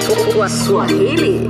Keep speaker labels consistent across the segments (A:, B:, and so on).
A: Swahili.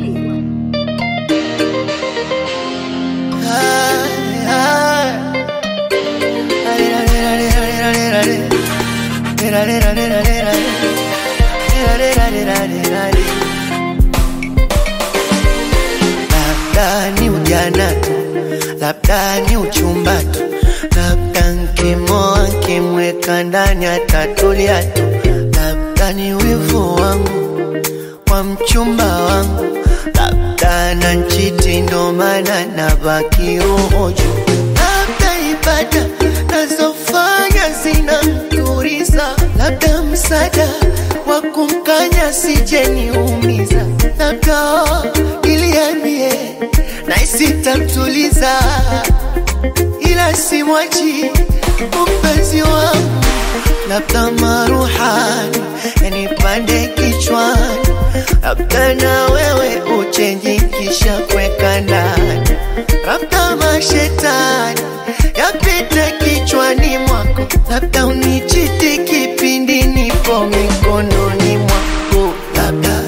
B: Labda ni ujana tu, labda ni uchumba tu, labda nkimoa nkimweka ndani atatulia tu, labda ni wivu wangu wa mchumba wangu, labda na nchiti ndo maana nabaki roho juu, labda ibada nazofanya zinamturiza, labda msaada wa kumkanya sijeniumiza, labda iliambie na isitamtuliza, ila simwachi mpenzi wangu, labda maruhani yanipande kichwani, labda na wewe uchenji kisha kweka ndani, labda mashetani yapite kichwani mwako, labda unichiti kipindi nipo mikononi mwako, labda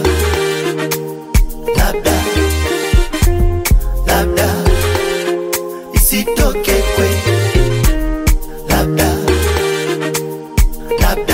B: labda labda isitoke kweli, labda labda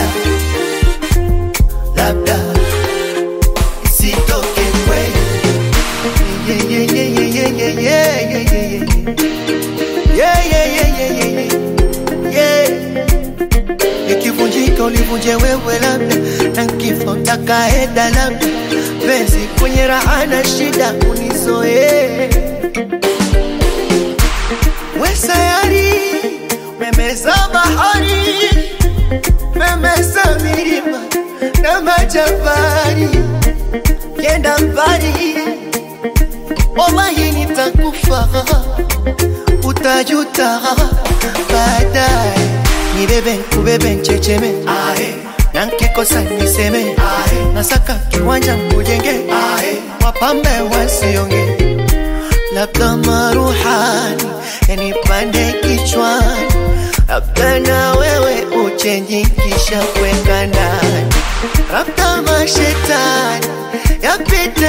B: labda isitoke kweli. Yeah, yeah, yeah, yeah, yeah, yeah, yeah, yeah, yeah, yeah. Yeah, yeah, yeah, yeah, yeah, yeah. Yeah. Ikivunjika ulivunje wewe labda, na kifo takaenda labda, penzi kwenye raha na shida unizoee we sayari memeza bahari memeza milima na majabari kenda mbali wallahi nitakufa utajuta baadaye nibebe kubebe nchecheme na nkikosa niseme nasaka kiwanja mkujenge wapambe wasionge labda maruhani yanipande kichwani, labda na wewe uchenji kisha kweka ndani, labda mashetani yapite